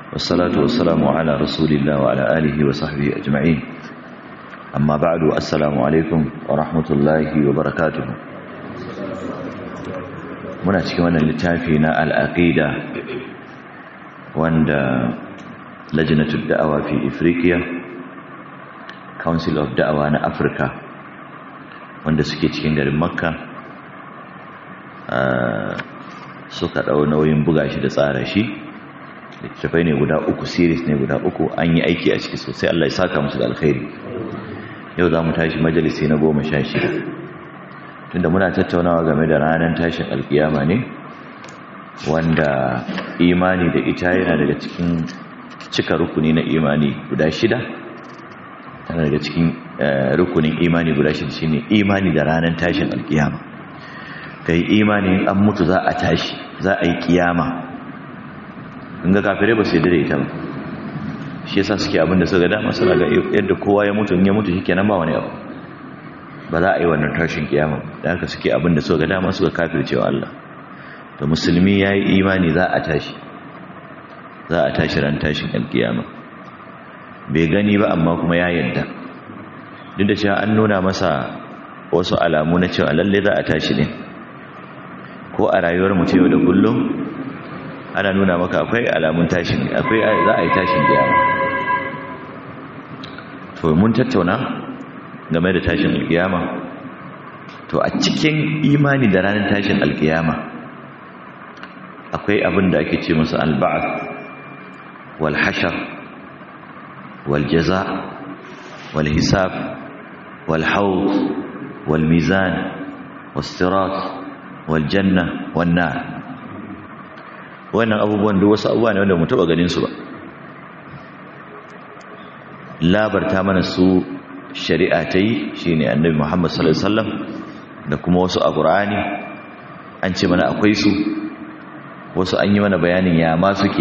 والصلاة والسلام على رسول الله وعلى آله وصحبه أجمعين أما بعد السلام عليكم ورحمة الله وبركاته muna cikin wannan littafi na al'aqida wanda lajnatul da'awa fi Afrika Council of Da'awa na Africa wanda suke cikin garin Makka suka ɗau nauyin buga shi da tsara shi littattafai ne guda uku series ne guda uku an yi aiki a ciki sosai Allah ya saka musu da alkhairi yau za mu tashi majalisi na goma sha shida tunda muna tattaunawa game da ranar tashin alkiyama ne wanda imani da ita yana daga cikin cika rukuni na imani guda shida tana daga cikin rukunin imani guda shida shine imani da ranar tashin alkiyama kai imani an mutu za a tashi za a yi kiyama in ga kafirai ba su yi dare ita ba shi yasa suke abinda suka dama suna ga yadda kowa ya mutu in ya mutu shikenan ba wani abu ba za a yi wannan tashin kiyama da haka suke abinda suka dama suka kafircewa Allah to musulmi ya yi imani za a tashi za a tashi ran tashin alkiyama bai gani ba amma kuma ya yadda duk da cewa an nuna masa wasu alamu na cewa lalle za a tashi ne ko a rayuwar mu yau da kullum ana nuna maka akwai alamun tashin akwai za a yi tashin kiyama to mun tattauna game da tashin alkiyama to a cikin imani da ranar tashin alkiyama akwai abin da ake ce masa alba'ath wal hashar wal jaza wal hisab wal hawd wal mizan was sirat wal janna wan nar wannan abubuwan da wasu abubuwa ne wanda mu taba ganin su ba labarta mana su shari'a ta yi shi ne annabi muhammad sallallahu alaihi wasallam da kuma wasu a ƙur'ani an ce mana akwai su wasu an yi mana bayanin ya ma suke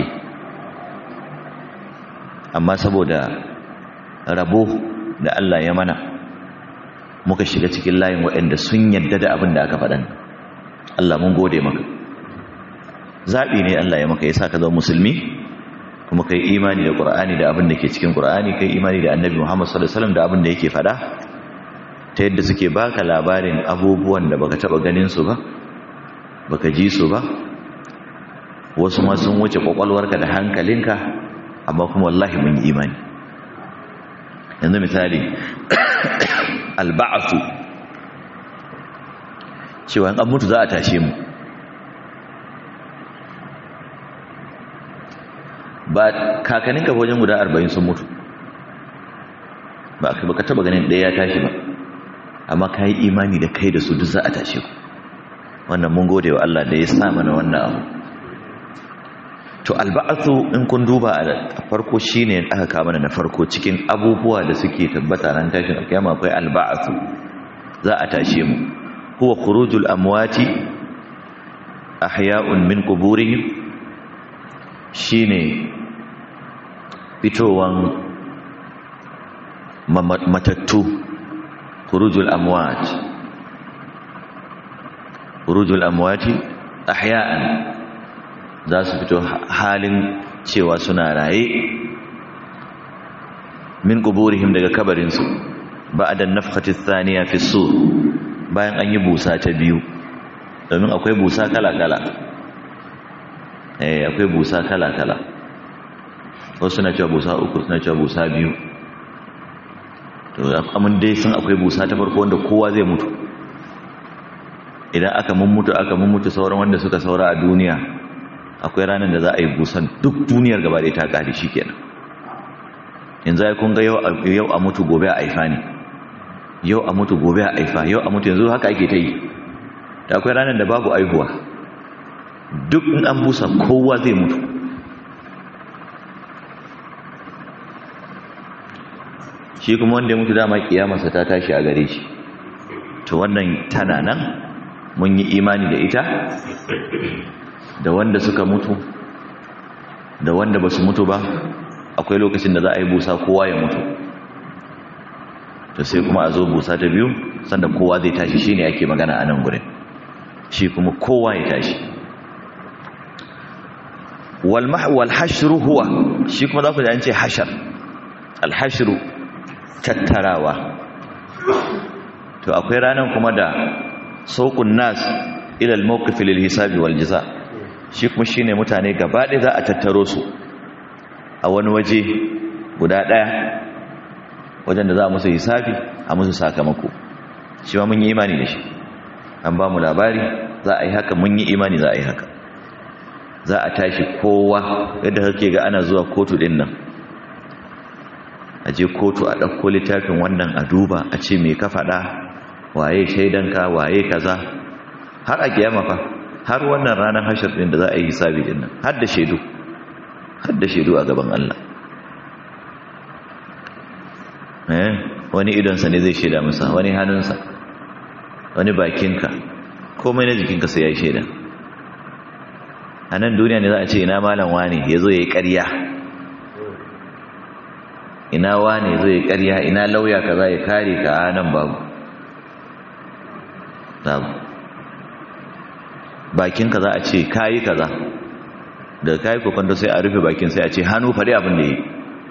amma saboda rabo da Allah ya mana muka shiga cikin layin waɗanda sun yadda da abin da aka faɗan Allah mun gode maka zaɓi ne Allah ya maka ya sa ka zama musulmi kuma kai imani da Qur'ani da abin da ke cikin Qur'ani kai imani da Annabi Muhammad sallallahu alaihi wasallam da abin da yake fada ta yadda suke baka labarin abubuwan da baka taba ganin su ba baka ji su ba wasu ma sun wuce kwakwalwarka da hankalinka amma kuma wallahi mun yi imani yanzu misali alba'atu cewa an mutu za a tashe mu ba kakaninka wajen guda arba'in sun mutu ba ka taba ganin ɗaya ya tashi ba amma ka yi imani da kai da su duk za a tashe ku wannan mun gode wa Allah da ya sa mana wannan abu to alba'athu in kun duba a farko shine aka kawo mana na farko cikin abubuwa da suke tabbata ran tashin alkiyama akwai alba'athu za a tashe mu huwa khurujul amwati ahya'un min quburihim shine fitowan matattu khurujul amwat khurujul amwati ahya'an za su fito halin cewa suna raye min quburihim daga kabarin su ba'da an-nafkhati ath-thaniya fi sur bayan an yi busa ta biyu domin akwai busa kala-kala eh akwai busa kala-kala wasu suna cewa busa uku suna cewa busa biyu to amin dai sun akwai busa ta farko wanda kowa zai mutu idan aka mummutu aka mummutu sauran wanda suka saura a duniya akwai ranar da za a yi busan duk duniyar gaba da ta kare shi kenan yanzu ya kun ga yau a mutu gobe a aifa ne yau a mutu gobe a aifa yau a mutu yanzu haka ake ta yi da akwai ranar da babu aihuwa duk in an busa kowa zai mutu shi kuma wanda ya mutu dama kiyamarsa ta tashi a gare shi to wannan tana nan mun yi imani da ita da wanda suka mutu da wanda ba su mutu ba akwai lokacin da za a yi busa kowa ya mutu to sai kuma a zo busa ta biyu sanda kowa zai tashi shine ake magana a nan gurin shi kuma kowa ya tashi wal wal hashru huwa shi kuma za ku ji an ce hashar al hashru tattarawa to akwai ranan kuma da sauqun nas ila al mawqif lil hisabi wal jaza shi kuma shine mutane gaba ɗaya za a tattaro su a wani waje guda ɗaya wajen da za a musu hisabi a musu sakamako shi ma mun yi imani da shi an ba mu labari za a yi haka mun yi imani za a yi haka za a tashi kowa yadda kake ga ana zuwa kotu din nan a je kotu a ɗauko littafin wannan a duba a ce mai ka faɗa waye shaidanka waye kaza har a kiyama fa har wannan ranar hashir din da za a yi hisabi din nan har da shaidu har da shaidu a gaban Allah eh wani idonsa ne zai shaida masa wani hannunsa wani bakinka komai na jikinka sai ya shaida a nan duniya ne za a ce ina malam wani ya zo ya yi ƙarya ina wani ya zo ya yi ƙarya ina lauya ka za ya kare ka a nan babu babu bakinka za a ce kayi kaza daga kayi kokonto sai a rufe bakin sai a ce hannu faɗi abin da yi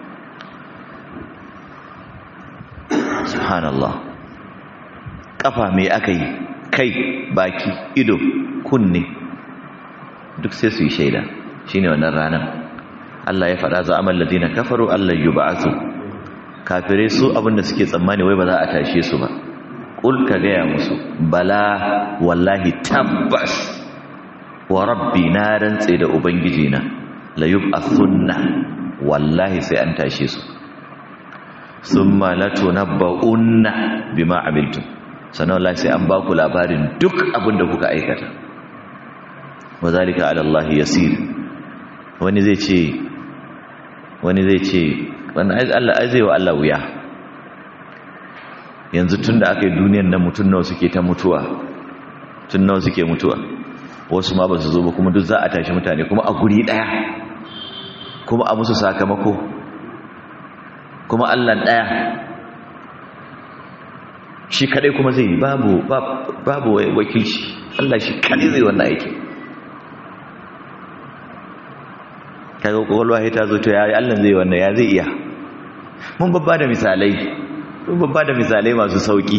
subhanallah kafa mai aka yi kai baki ido kunne duk sai su yi shaida shine wannan ranar Allah ya faɗa za amal ladina kafaru Allah yub'athu kafirai su abinda suke tsammani wai ba za a tashe su ba kul ka gaya musu bala wallahi tabbas wa rabbi na rantse da ubangiji na la yub'athunna wallahi sai an tashe su summa latunabba'unna bima amiltum sannan wallahi sai an ba ku labarin duk abin da kuka aikata wa zalika ala Allah yasir wani zai ce wani zai ce wannan Allah azai wa Allah wuya yanzu tunda aka yi duniyar nan mutun nawa suke ta mutuwa tun nawa suke mutuwa wasu ma ba su zo ba kuma duk za a tashi mutane kuma a guri daya kuma a musu sakamako kuma Allah daya shi kadai kuma zai babu babu wakilci Allah shi kadai zai wannan aiki kaga kokolwa ta zo to ya Allah zai wannan ya zai iya mun babba da misalai mun babba da misalai masu sauki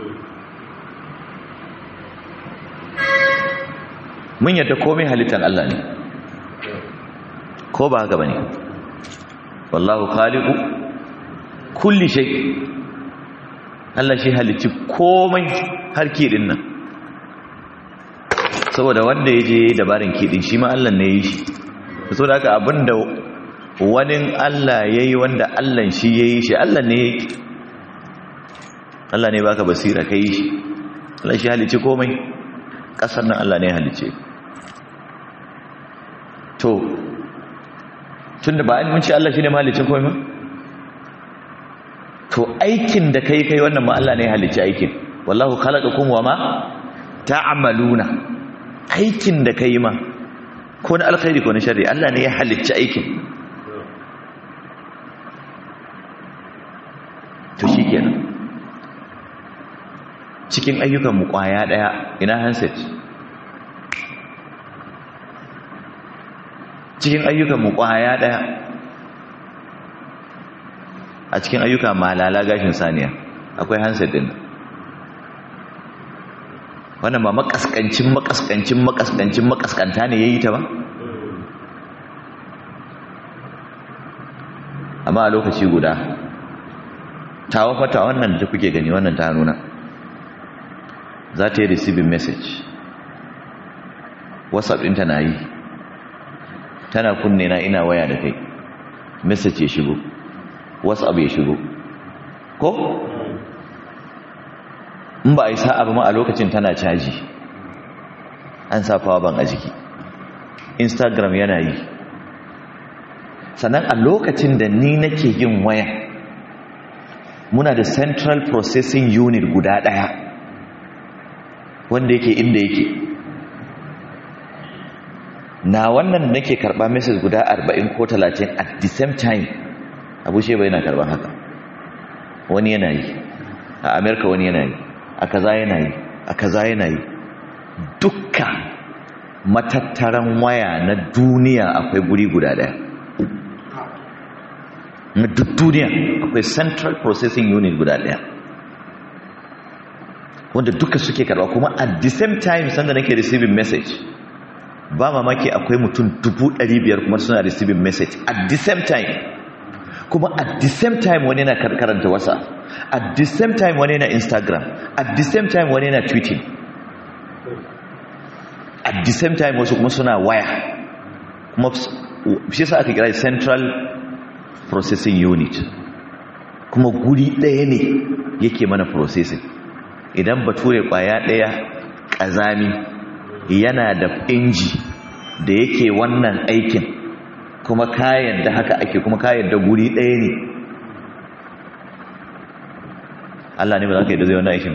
mun yadda komai halittar Allah ne ko ba haka bane wallahu khaliqu kulli shay Allah shi halicci komai har kidin nan saboda wanda yaje dabarin kidin shi ma Allah ne yi shi saboda haka abinda wani Allah yayi wanda Allah shi yayi shi Allah ne Allah ne baka basira kai shi Allah shi halicci komai kasar nan Allah ne halicce to tunda ba an mun ce Allah shine mahalicin komai ba to aikin da kai kai wannan ma Allah ne halicci aikin wallahu khalaqakum wama ta'maluna aikin da kai ma ko na alkhairi ko na sharri Allah ne ya halicci aikin to shikenan cikin ayyukan mu kwaya daya ina handset cikin ayyukan mu kwaya daya a cikin ayyuka malala gashin saniya akwai handset din wannan ba makaskancin makaskancin makaskancin makaskanta ne yayi ta ba amma a lokaci guda tawa fata wannan da kuke gani wannan ta nuna za ta yi receiving message whatsapp ɗinta na yi tana kunne na ina waya da kai message ya shigo whatsapp ya shigo ko in ba a yi sa'a ba ma a lokacin tana caji an sa power bank a jiki instagram yana yi sannan a lokacin da ni nake yin waya muna da central processing unit guda ɗaya wanda yake inda yake na wannan nake karɓa message guda 40 ko 30 at the same time abu sheba yana karɓar haka wani yana yi a amerika wani yana yi a kaza yana yi a kaza yana yi dukka matattaran waya na duniya akwai guri guda daya na duk duniya akwai central processing unit guda daya wanda duka suke karba kuma at the same time sanda nake receiving message ba mamaki akwai mutum dubu ɗari biyar kuma suna receiving message at the same time kuma at the same time wani na karanta wasa at the same time wani na instagram at the same time wani na tweeting at the same time wasu kuma suna waya kuma shi sa aka kira central processing unit kuma guri ɗaya ne yake mana processing idan bature kwaya ɗaya ƙazami yana da inji da yake wannan aikin kuma kayan da haka ake kuma kayan da guri ɗaya ne Allah ne ba za ka yi da zai wannan aikin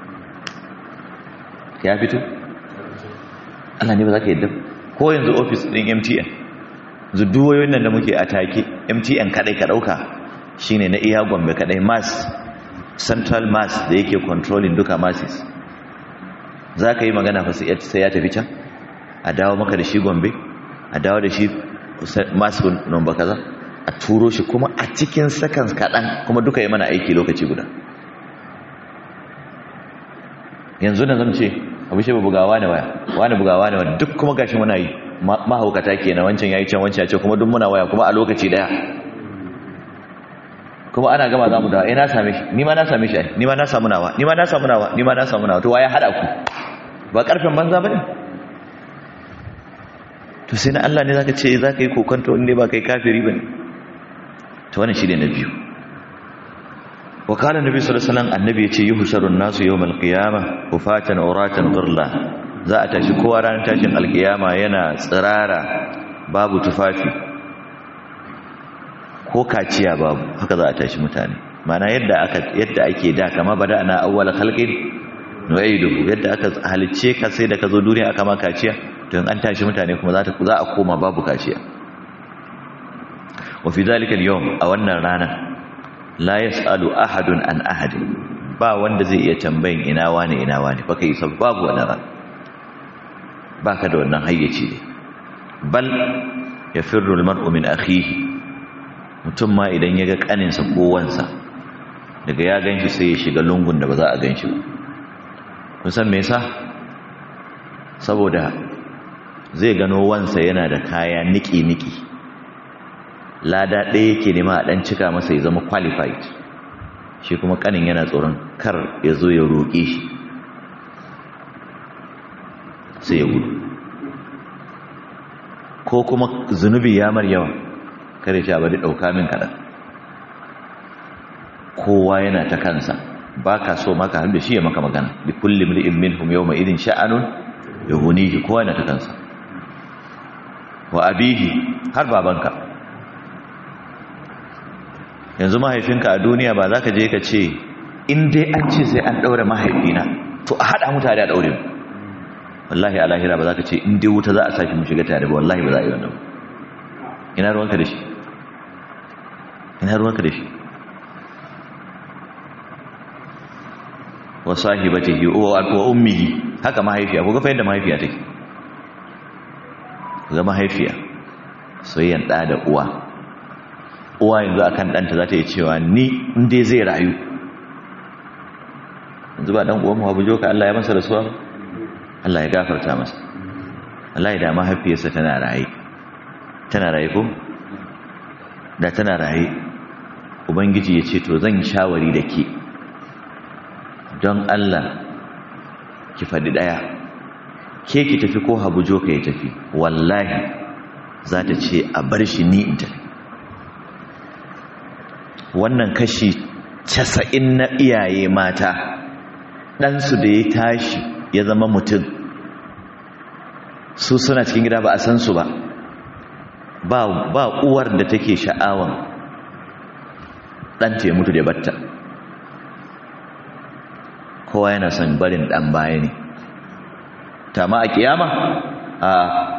ya fito Allah ne ba za ka yi da ko yanzu ofis ɗin MTN zuduwayoyin nan da muke a take MTN kaɗai ka ɗauka shine na iya gombe kaɗai mass central mass da yake controlling duka masses za ka yi magana fa sai ya tafi can a dawo maka da shi gombe a dawo da shi masu nomba kaza a turo shi kuma a cikin seconds kaɗan kuma duka yi mana aiki lokaci guda yanzu da zan ce abu shi ba bugawa ne waya wani bugawa ne waya duk kuma gashi muna yi mahaukata ke na wancan ya yi can wancan ya ce kuma duk muna waya kuma a lokaci daya kuma ana gama za mu dawa eh na same shi ni ma na same shi ni ma na samu nawa ni ma na samu nawa ni ma na samu nawa to waye hada ku ba karfin banza bane to sai na Allah ne zaka ce zaka yi kokonto inda ba kai kafiri bane to wannan shine na biyu wa qala nabi sallallahu alaihi wasallam annabi yace yuhsharun nasu yawmal qiyamah ufatan uratan ghurla za a tashi kowa ranar tashin alkiyama yana tsirara babu tufafi ko kaciya babu haka za a tashi mutane mana yadda aka yadda ake da kama bada ana awwal khalqin nu'iduhu yadda aka halicce ka sai da ka zo duniya aka ma kaciya to in an tashi mutane kuma za ta za a koma babu kaciya wa fi zalika al-yawm a wannan rana la yasalu ahadun an ahadin ba wanda zai iya tambayin ina wani ina wani baka yi sab babu wannan ran baka da wannan hayyaci ne bal yafirru al-mar'u min akhihi mutum ma idan ya ga kaninsa ko wansa daga ya gan shi sai ya shiga lungun da ba za a gan shi ba kun san me yasa saboda zai gano wansa yana da kaya niki-niki lada ɗaya yake nema a ɗan cika masa ya zama qualified shi kuma kanin yana tsoron kar ya zo ya roƙe shi sai ya gudu ko kuma zunubi ya mar yawa kare shi abadi ɗauka min kaɗan kowa yana ta kansa ba ka so maka hannu da shi ya maka magana bi kulli mli'in minhum yawma idin sha'anun yuhunihi kowa yana ta kansa wa abihi har babanka yanzu mahaifinka a duniya ba za ka je ka ce in dai an ce sai an ɗaure mahaifina to a haɗa mu tare a ɗaure mu wallahi a lahira ba za ka ce in dai wuta za a sake mu shiga tare ba wallahi ba za a yi wannan ina ruwanka da shi ina ruwanka da shi wa sahibatihi wa ummihi haka mahaifiya ko ga fa yadda mahaifiya take ga mahaifiya soyayyan da da uwa uwa yanzu akan danta za ta yi cewa ni in dai zai rayu yanzu ba dan uwan mu bujo ka Allah ya masa rasuwa Allah ya gafarta masa Allah ya da mahaifiyarsa tana raye tana raye ko da tana raye ubangiji ya ce to zan shawari da ke don Allah ki faɗi ɗaya ke ki tafi ko habujo ka ya tafi wallahi za ta ce a bar shi ni in tafi wannan kashi casa'in na iyaye mata ɗansu da ya tashi ya zama mutum su suna cikin gida ba a san su ba ba uwar da take sha'awan ɗanta ya mutu da batta kowa yana son barin ɗan baya ne tama a kiyama a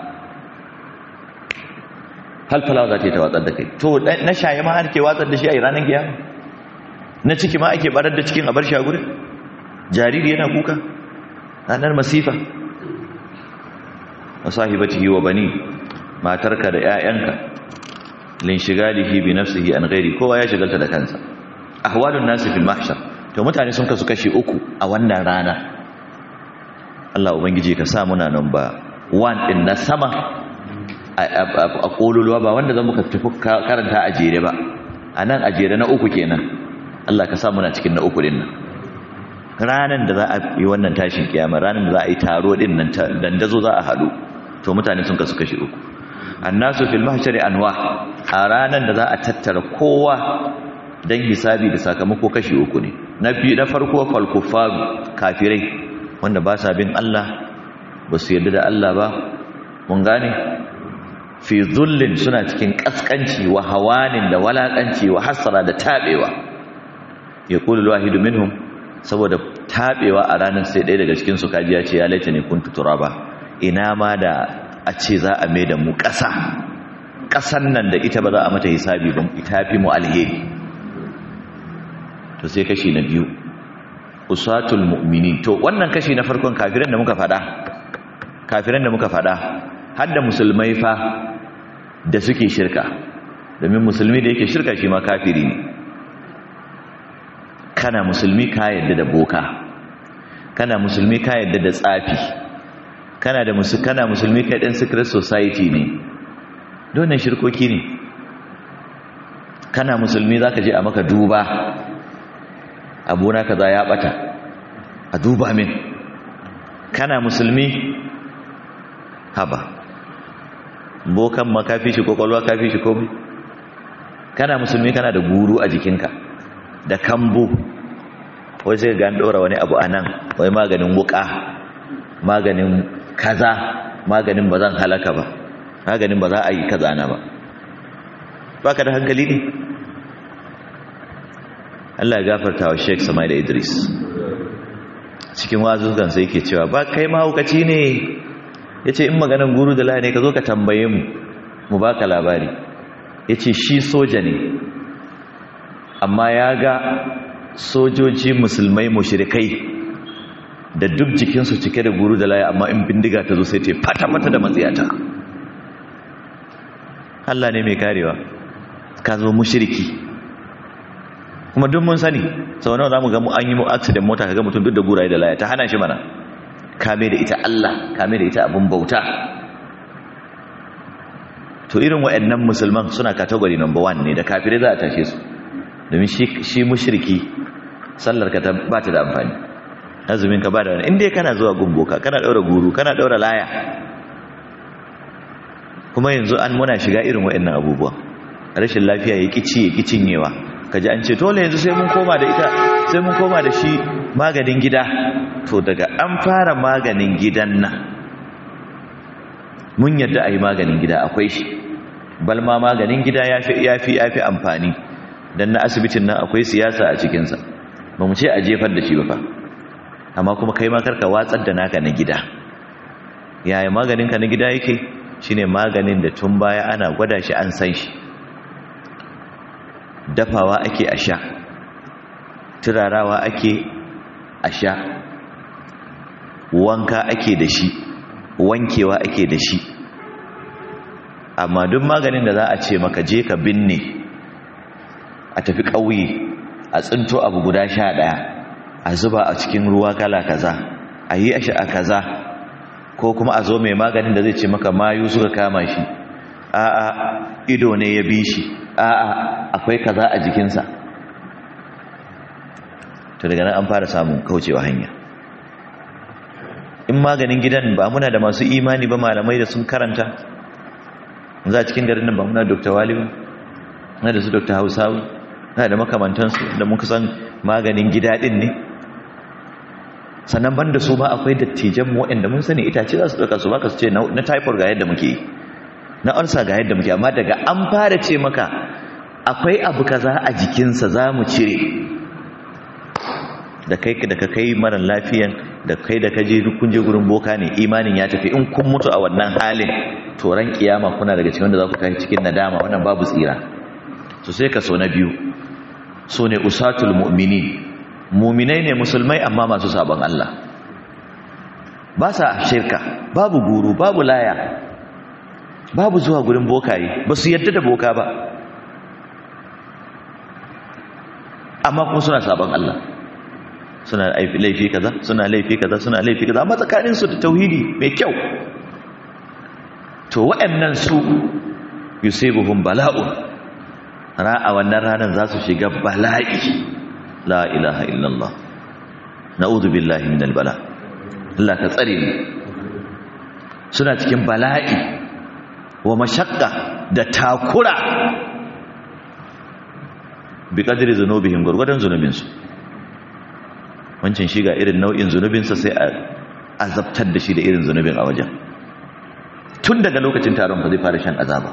halfalawa za ta yi ta watsar da kai to na shaye ma ake watsar da shi a ranar kiyama na ciki ma ake barar da cikin abar shagurin jariri yana kuka ranar masifa wa sahibatihi wa bani matarka da 'ya'yanka linshigalihi bi nafsihi an ghairi kowa ya shigalta da kansa ahwalun nasi fil mahshar to mutane sun kasu kashi uku a wannan rana Allah ubangiji ka sa muna nan ba one din na sama a kololuwa ba wanda zan muka tafi karanta a jere ba a nan a jere na uku kenan Allah ka sa muna cikin na uku din nan ranan da za a yi wannan tashin kiyama ranan da za a yi taro din nan dandazo za a haɗu to mutane sun kasu kashi uku annasu fil mahshari anwa a ranan da za a tattara kowa dan hisabi da sakamako kashi uku ne na biyu na farko fal kuffaru kafirai wanda ba sa bin Allah ba su yarda da Allah ba mun gane fi zullin suna cikin kaskanci wa hawanin da walakanci wa hasara da tabewa yaqulu alwahidu minhum saboda tabewa a ranar sai ɗaya daga cikin su kaji ya ce ya laita ne kuntu turaba ina ma da a ce za a mai da mu ƙasa ƙasan nan da ita ba za a mata hisabi ba ita fi mu alheri to sai kashi na biyu usatul mu'minin to wannan kashi na farkon kafiran da muka fada kafiran da muka fada har da musulmai fa da suke shirka domin musulmi da yake shirka shi ma kafiri ne kana musulmi ka yadda da boka kana musulmi ka yadda da tsafi kana da musu kana musulmi kai dan secret society ne don shirkoki ne kana musulmi zaka je a maka duba abuna kaza ya bata a duba min kana musulmi haba bokan ma kafi shi kokolwa kafi shi komai kana musulmi kana da guru a jikinka da kambu wai sai ga an dora wani abu anan wai maganin wuka maganin kaza maganin ba zan halaka ba maganin ba za a yi kaza na ba baka da hankali ne Allah ya gafarta wa Sheikh Samail Idris cikin wazukan sai yake cewa ba kai mahaukaci ne yace in maganan guru da lahi ne ka zo ka tambaye mu mu baka labari yace shi soja ne amma ya ga sojoji musulmai mushrikai da duk jikinsu cike da guru da layi amma in bindiga ta zo sai ta fata mata da matsiyata Allah ne mai karewa ka zo mushriki kuma duk mun sani sau nawa zamu ga mu an yi mu accident mota kaga mutum duk da guraye da laya ta hana shi mana kame da ita Allah kame da ita abun bauta to irin waɗannan musulman suna category number 1 ne da kafirai za a tashe su domin shi shi mushriki sallar ka ta ba ta da amfani azumin ka ba da wani inda kana zuwa gumboka kana daura guru kana daura laya kuma yanzu an muna shiga irin waɗannan abubuwa rashin lafiya ya kici ya kicinyewa kaji an ce tole yanzu sai mun koma da ita sai mun koma da shi maganin gida to daga an fara maganin gidan nan mun yadda a yi maganin gida akwai shi balma maganin gida ya fi ya fi amfani don na asibitin nan akwai siyasa a cikinsa ba mu ce a jefar da shi ba fa amma kuma kai ma karka watsar da naka na gida yaya maganinka na gida yake shine maganin da tun baya ana gwada shi an san shi dafawa ake a sha turarawa ake a sha wanka ake da shi wankewa ake da shi amma duk maganin da za a ce maka je ka binne a tafi ƙauye a tsinto abu guda sha ɗaya a zuba a cikin ruwa kala kaza a yi a sha'a kaza ko kuma a zo mai maganin da zai ce maka mayu suka kama shi a'a ido ne ya bi shi a'a akwai kaza a jikinsa to daga nan an fara samun kaucewa hanya in maganin gidan ba muna da masu imani ba malamai da sun karanta za a cikin garin nan ba muna dr wali ba na da su dr hausawi na da makamantansu da muka san maganin gida din ne sannan ban da su ba akwai dattijan mu waɗanda mun sani itace za su ɗauka su baka su ce na typhoid ga yadda muke na ulcer ga yadda muke amma daga an fara ce maka akwai abu kaza a jikinsa za mu cire da kai da ka kai mara lafiyan da kai da ka je kun je gurin boka ne imanin ya tafi in kun mutu a wannan halin to ran kiyama kuna daga cikin wanda za ku kai cikin nadama wannan babu tsira so sai ka so na biyu so ne usatul mu'minin mu'minai ne musulmai amma masu sabon Allah ba sa shirka babu guru babu laya babu zuwa gurin bokaye ba su yadda da boka ba amma kuma suna sabon Allah suna laifi kaza suna laifi kaza suna laifi kaza amma tsakanin su da tauhidi mai kyau to waɗannan su yusibuhum bala'un ra'a wannan ranar za su shiga bala'i la ilaha illallah na'udhu billahi minal bala Allah ka tsare mu suna cikin bala'i wa mashakka da takura bi kadiri zunubihim gurgudan zunubinsu wancan shi ga irin nau'in zunubinsa sai a azabtar da shi da irin zunubin a wajen tun daga lokacin taron ba zai fara shan azaba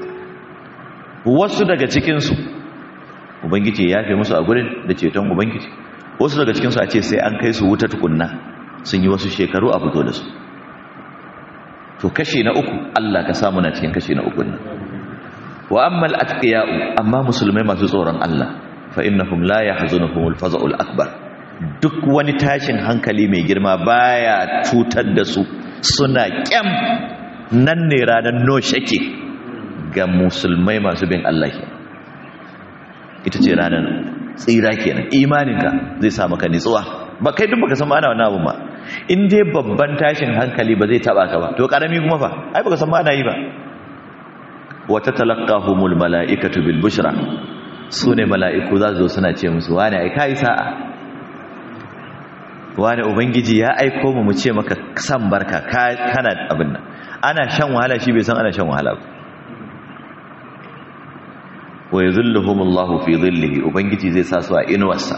wasu daga cikinsu ubangiji ya fi musu a gurin da ceton ubangiji wasu daga cikinsu a ce sai an kai su wuta tukunna sun yi wasu shekaru a fito da su to kashe na uku Allah ka samu na cikin kashe na uku nan wa ammal atqiya'u amma musulmai masu tsoron Allah fa innahum la yahzunuhumul faza'ul akbar duk wani tashin hankali mai girma baya cutar da su suna kyam nan ne ranar no shake ga musulmai masu bin Allah ke ita ce ranar tsira kenan imaninka zai sa maka nitsuwa ba kai duk baka san ma'ana wannan abu ba in dai babban tashin hankali ba zai taba ka ba to karami kuma fa ai baka san ma'ana yi ba wa tatalaqahumul malaikatu bil bushra sune mala'iku za su zo suna ce musu wani ai kai sa'a wani ubangiji ya aiko mu mu ce maka san barka kana abin nan ana shan wahala shi bai san ana shan wahala ba wa yuzilluhumullahu fi dhillihi ubangiji zai sa su a inuwarsa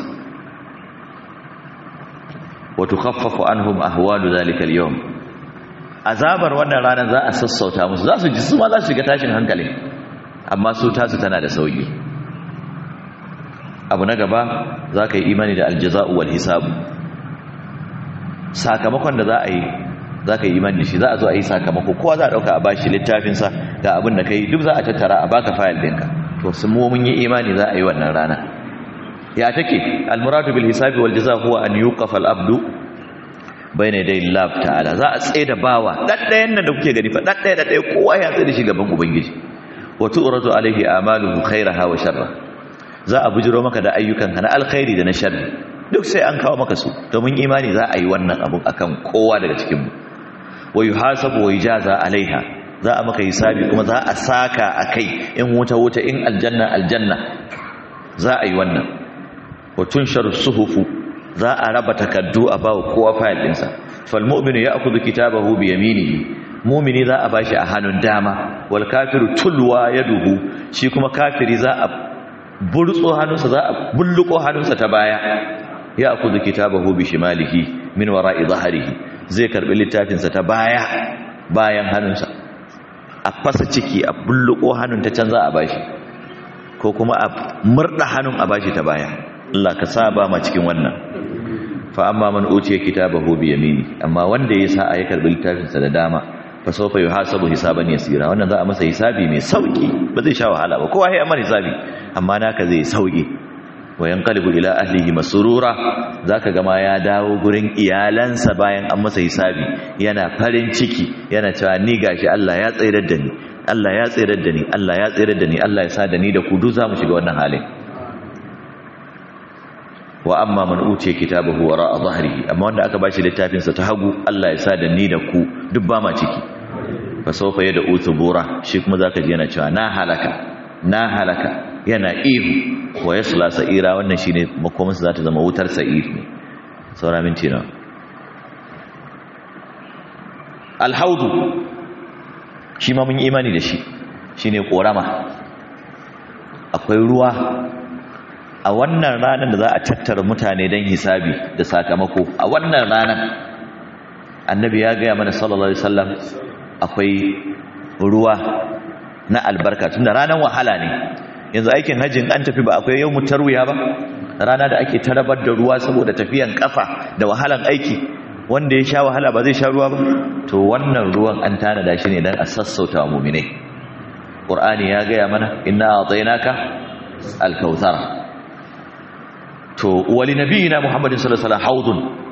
wa tukhaffafu anhum ahwalu dhalika al-yawm azabar wannan ranar za a sassauta musu za su ji su ma za su shiga tashin hankali amma su tasu tana da sauki abu na gaba za ka yi imani da aljaza'u wal hisabu sakamakon da za a yi za ka yi imani da shi za a zo a yi sakamako kowa za a ɗauka a bashi littafinsa ga abin da ka yi duk za a tattara a baka fayil ɗinka to sun mu mun yi imani za a yi wannan rana ya take almuradu bil hisabi wal jaza huwa an yuqafa al abdu bayna yaday Allah ta'ala za a tsaye da bawa daddayan nan da kuke gani fa daddaya daddaya kowa ya tsaye da shi gaban ubangiji wa tu'radu alaihi amaluhu khairaha wa sharra za a bujiro maka da ayyukan ka na alkhairi da na sharri duk sai an kawo maka su domin imani za a yi wannan abun akan kowa daga cikin mu wa yuhasabu wa yujaza alaiha za a maka hisabi kuma za a saka akai in wuta wuta in aljanna aljanna za a yi wannan wa tunshar suhufu za a raba takaddu a bawa kowa fayil ɗinsa fal mu'minu ya'khudhu kitabahu bi yaminihi mu'mini za a bashi a hannun dama wal kafiru tulwa yaduhu shi kuma kafiri za a burtso hannunsa za a bulluko hannunsa ta baya ya'khudhu kitabahu bi shimalihi min wara'i dhahrihi zai karbi littafinsa ta baya bayan hannunsa a fasa ciki a bulluko hannun ta can za a bashi ko kuma a murda hannun a bashi ta baya Allah ka saba ma cikin wannan fa amma man utiya kitabahu bi yamini amma wanda ya sa ya karbi littafin sa da dama fa sawfa yuhasabu hisaban yasira wannan za a masa hisabi mai sauki ba zai sha wahala ba kowa ya amma hisabi amma naka zai sauki wa yanqalibu ila ahlihi masrura zaka ga ma ya dawo gurin iyalansa bayan an masa hisabi yana farin ciki yana cewa ni gashi Allah ya tsayar da ni Allah ya tsayar da ni Allah ya tsayar da ni Allah ya sa da ni da ku duk zamu shiga wannan halin wa amma man utiya kitabahu wara dhahrihi amma wanda aka bashi littafin sa ta hagu Allah ya sa da ni da ku duk ba ma ciki fa sawfa yada utubura shi kuma zaka ji yana cewa na halaka na halaka yana ihu wa yasla sa'ira wannan shine makomin sa zata zama wutar sa'ir ne saura minti na alhaudu shi ma mun yi imani da shi shine korama akwai ruwa a wannan ranar da za a tattara mutane don hisabi da sakamako a wannan ranar annabi ya gaya mana sallallahu alaihi wasallam akwai ruwa na albarka tunda ranar wahala ne yanzu aikin hajjin an tafi ba akwai yau mutarwiya ba rana da ake tarabar da ruwa saboda tafiyan kafa da wahalan aiki wanda ya sha wahala ba zai sha ruwa ba to wannan ruwan an tanada shi ne don a sassauta wa muminai ƙur'ani ya gaya mana inna a'tainaka al-kautsar to wali nabiyina muhammadin sallallahu alaihi wasallam haudun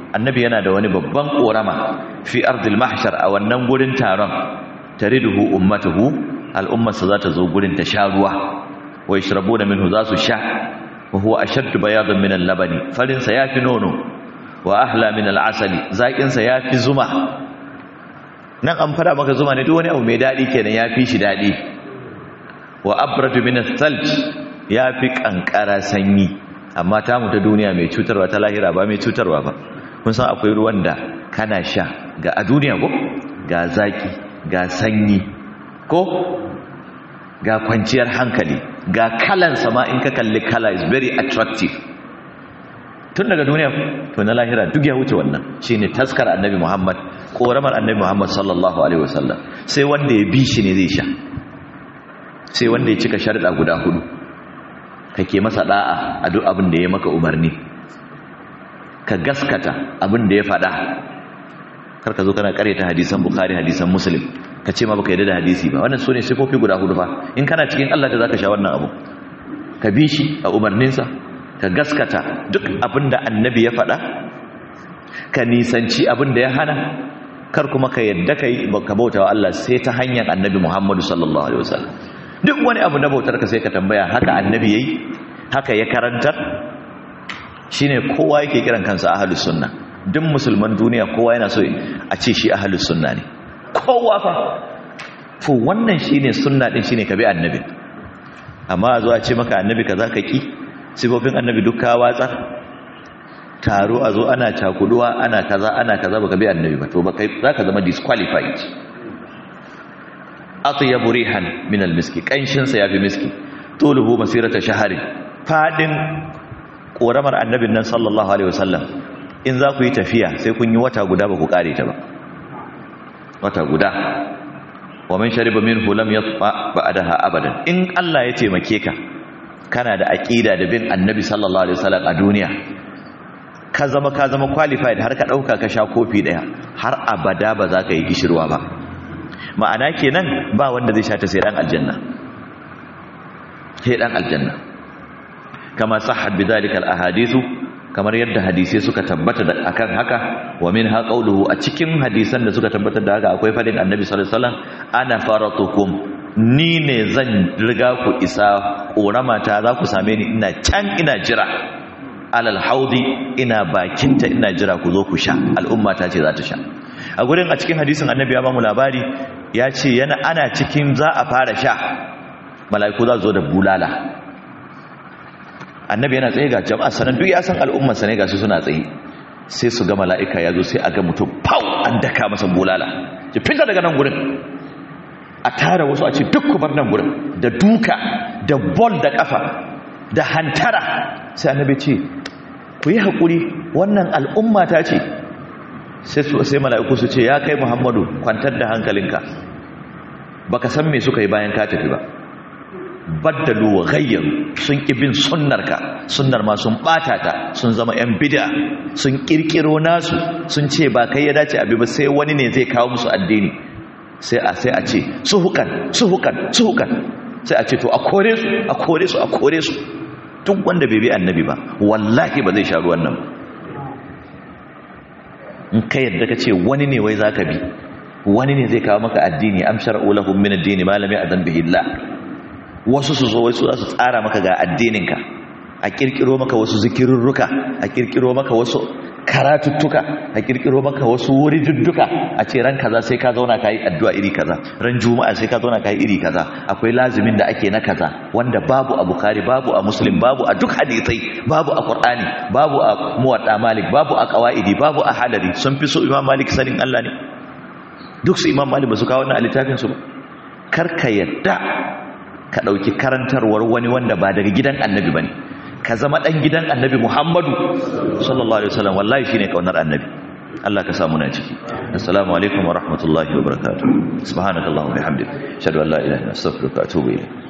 annabi yana da wani babban korama fi ardil mahshar a wannan gurin taron tariduhu ummatuhu al'ummarsa za ta zo gurin ta sha ruwa wa yashrabuna minhu za su sha wa huwa ashaddu bayadan min al-labani farin sa yafi nono wa ahla min al-asali zakin sa yafi zuma nan an fara maka zuma ne duk wani abu mai dadi kenan yafi shi dadi wa abradu min al-thalj yafi kankara sanyi amma ta mu ta duniya mai cutarwa ta lahira ba mai cutarwa ba kun san akwai ruwan da kana sha ga a duniya ko ga zaki ga sanyi ko ga kwanciyar hankali ga kalan sama in ka kalli kala is very attractive tun daga duniya to na lahira duk ya wuce wannan shine taskar annabi Muhammad koramar annabi Muhammad sallallahu alaihi wasallam sai wanda ya bi shi ne zai sha sai wanda ya cika sharuɗa guda hudu kake masa da'a a duk abin da ya maka umarni ka gaskata abin da ya faɗa karka zo kana ta hadisan bukhari hadisan muslim ka ce ma baka yadda da hadisi ba wannan sune sifofi guda hudu fa in kana cikin Allah da zaka sha wannan abu ka bi shi a umarninsa ka gaskata duk abin da annabi ya faɗa ka nisanci abin da ya hana kar kuma ka yadda kai ka bauta wa Allah sai ta hanyar annabi Muhammadu sallallahu alaihi wasallam duk wani abu na bautar ka sai ka tambaya haka annabi yayi haka ya karantar shine kowa yake kiran kansa ahlus sunna duk musulman duniya kowa yana so a ce shi ahlus sunna ne kowa fa to wannan shine sunna din shine ka bi annabi amma zo a ce maka annabi kaza ka ki sifofin annabi duk ka watsa taro a zo ana cakuduwa ana kaza ana kaza baka bi annabi ba to baka zaka zama disqualified atyabu rihan min almiski kanshin sa yafi miski tuluhu masirata shahari fadin koramar annabin nan sallallahu alaihi wasallam in za ku yi tafiya sai kun yi wata guda ba ku kare ta ba wata guda wa man shariba minhu lam yatfa ba'daha abadan in Allah ya taimake ka kana da aqida da bin annabi sallallahu alaihi wasallam a duniya ka zama ka zama qualified har ka dauka ka sha kofi daya har abada ba za ka yi gishirwa ba ma'ana kenan ba wanda zai sha ta sai dan aljanna sai dan aljanna kama sahhat bidhalika alahadithu kamar yadda hadisai suka tabbata da akan haka wa minha qawluhu a cikin hadisan da suka tabbata da haka akwai fadin annabi sallallahu alaihi wasallam ana faratukum ni ne zan riga ku isa ƙoramata za ku same ni ina can ina jira alal haudi ina bakinta ina jira ku zo ku sha al'ummata ce za ta sha a gurin a cikin hadisin annabi ya bamu labari ya ce yana ana cikin za a fara sha mala'iku za zo da bulala annabi yana tsaye ga jama'a sanan duk ya san al'ummar sa ne ga su suna tsaye sai su ga mala'ika ya zo sai a ga mutum pau an daka masa bulala ki fita daga nan gurin a tara wasu a ce duk ku bar nan gurin da duka da bol da kafa da hantara sai annabi ce ku yi haƙuri wannan al'umma ta ce sai mala'iku su ce ya kai muhammadu kwantar da hankalinka baka san me suka yi bayan ka tafi ba baddalu wa ghayyaru sun ƙi bin sunnarka sunnar ma sun ɓata ta sun zama yan bid'a sun ƙirƙiro nasu sun ce ba kai ya dace abi ba sai wani ne zai kawo musu addini sai a sai a ce suhukan suhukan suhukan sai a ce to a kore su a kore su a kore su duk wanda bai bi annabi ba wallahi ba zai sha ruwan nan in ka yadda ka ce wani ne wai zaka bi wani ne zai kawo maka addini am shar'u lahum min ad-din ma lam ya'zan bihi Allah wasu su zo wasu za su tsara maka ga addininka a kirkiro maka wasu zikirurruka a kirkiro maka wasu karatuttuka a kirkiro maka wasu wuri dudduka a ce ran kaza sai ka zauna ka yi addu'a iri kaza ran juma'a sai ka zauna ka yi iri kaza akwai lazimin da ake na kaza wanda babu a bukari babu a muslim babu a duk hadisai babu a qur'ani babu a muwadda malik babu a qawaidi babu a halari sun fi so imam malik sanin Allah ne duk su imam malik ba su kawo wannan a littafin su ba karka yadda ka dauki karantarwar wani wanda ba daga gidan annabi bane ka zama dan gidan annabi Muhammadu sallallahu alaihi wasallam wallahi shine kaunar annabi Allah ka samu na ciki assalamu alaikum wa rahmatullahi wa barakatuh subhanakallahumma wa bihamdika ashhadu an la ilaha illa anta astaghfiruka wa atubu ilayk